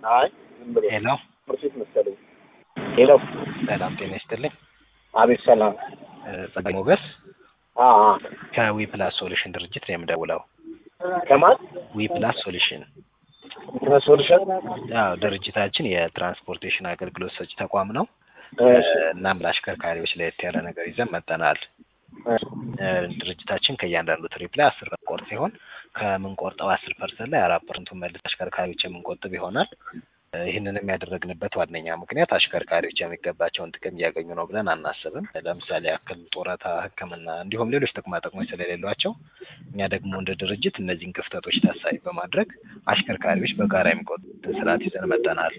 አይ ዝም ብሎ ሄሎ ምርሲት መሰለኝ። ሄሎ ሰላም ጤና ይስጥልኝ። አቤት ሰላም። ጸጋይ ሞገስ አ አ ከዊ ፕላስ ሶሉሽን ድርጅት ነው የምደውለው። ከማን ዊ ፕላስ ሶሉሽን ሶሉሽን? ያው ድርጅታችን የትራንስፖርቴሽን አገልግሎት ሰጪ ተቋም ነው። እሺ እናም ለአሽከርካሪዎች ለየት ያለ ነገር ይዘን መጠናል። እሺ ድርጅታችን ከእያንዳንዱ ትሪፕ ላይ አስር ቆርጥ ሲሆን ከምንቆርጠው አስር ፐርሰንት ላይ አራት ፐርሰንቱን መልስ አሽከርካሪዎች የምንቆጥብ ይሆናል። ይህንንም ያደረግንበት ዋነኛ ምክንያት አሽከርካሪዎች የሚገባቸውን ጥቅም እያገኙ ነው ብለን አናስብም። ለምሳሌ ያክል ጡረታ፣ ሕክምና እንዲሁም ሌሎች ጥቅማ ጥቅሞች ስለሌሏቸው እኛ ደግሞ እንደ ድርጅት እነዚህን ክፍተቶች ታሳቢ በማድረግ አሽከርካሪዎች በጋራ የሚቆጥቡትን ስርዓት ይዘን መጠናል።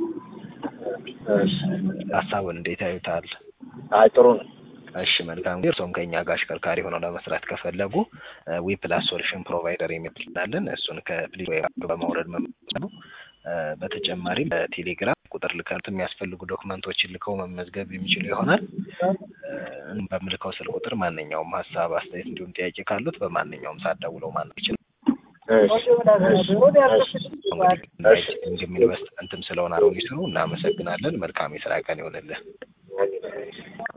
እሺ ሀሳቡን እንዴት ያዩታል? አይ ጥሩ ነው። እሺ መልካም ጊዜ። እርስዎም ከእኛ ጋር አሽከርካሪ ሆነው ለመስራት ከፈለጉ ዊ ፕላስ ሶሉሽን ፕሮቫይደር የሚላለን እሱን ከፕሌይ በማውረድ መመዝገብ ነው። በተጨማሪም በቴሌግራም ቁጥር ልከት የሚያስፈልጉ ዶክመንቶችን ልከው መመዝገብ የሚችሉ ይሆናል። በምልከው ስልክ ቁጥር ማንኛውም ሀሳብ፣ አስተያየት እንዲሁም ጥያቄ ካሉት በማንኛውም ሰዓት ደውለው ማድረግ ይችላል። እሺ እሺ እሺ እንግዲህ ኢንቨስትመንትም ስለሆነ አሁን ይስሩ። እናመሰግናለን። መልካም የስራ ቀን ይሆንልን።